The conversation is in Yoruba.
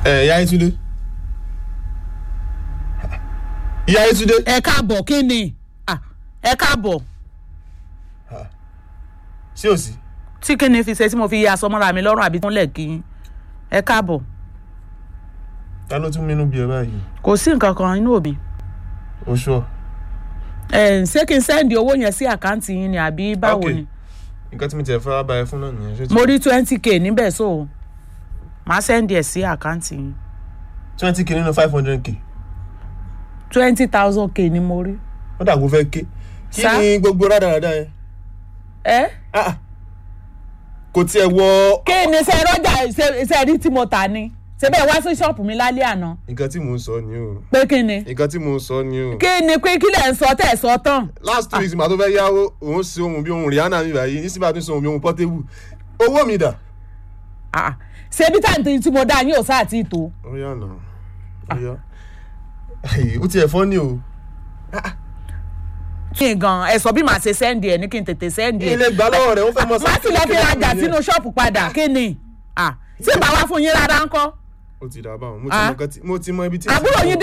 ẹ ìyá Yétúndé ìyá Yétúndé ẹ káàbọ̀ kí ni Ah, ẹ káàbọ̀ ṣé ò sí tí kí ni fi ṣe tí mo fi yẹ aṣọ mọ́ra mi lọ́rùn àbí tó ń lẹ̀ kí yín ẹ káàbọ̀ ta ló tún mínú bí ẹ báyìí kò sí nǹkan kan inú òbí o ṣọ ẹ ṣé kí n sẹ́ndì owó yẹn sí àkáǹtì yín ni àbí báwo Ok. ni nǹkan tí mi tẹ̀ fẹ́ bá ẹ fún náà nìyẹn ṣé mo rí twenty k níbẹ̀ so màá sẹ́ndì ẹ̀ sí àkáǹtì yín twenty k nínú five hundred k twenty thousand k ni mo rí. wọ́n dàgbò fẹ́ ké kí Sá? ni gbogbo rádaràda yẹn ẹ Ah, ah. kò tiẹ̀ wọ kí ni ṣe rọ́jà ṣe- ṣe rí tí mo tà ni ṣe bẹ́ẹ̀ wá sí ṣọ́ọ̀pù mi lálẹ́ àná nǹkan tí mò ń sọ ni o pé kí ni nǹkan tí mò ń sọ ni o kí ni pé kí lẹ̀ ń sọ tẹ̀ sọ tán last two weeks màá tó fẹ́ yáwó òun ṣe ohun bí ohun Rihanna mi báyìí nísìnyí bá tún ṣe ohun bí ohun Portable owó mi dà. Ah, ṣe bí táǹtì tí mo dá yín ò sáà tí ì tó. ó yà nà ó yà ó tiẹ̀ fọ́ ni o kí n gan ẹ sọ bí màá ṣe sẹ́ndì ẹ̀ ní kí n tètè sẹ́ndì ẹ̀. ilé gbà lọ́wọ́ rẹ̀ ó fẹ́ mọ má sì lọ fi rajà sínú ṣọ́ọ̀pù padà kí ni Ah, tí bàbá fún yín rárá ń kọ́ ó ti dà báwọn mo ti Ah. mọ nǹkan tí- mo ti mọ ibi tí. àbúrò yín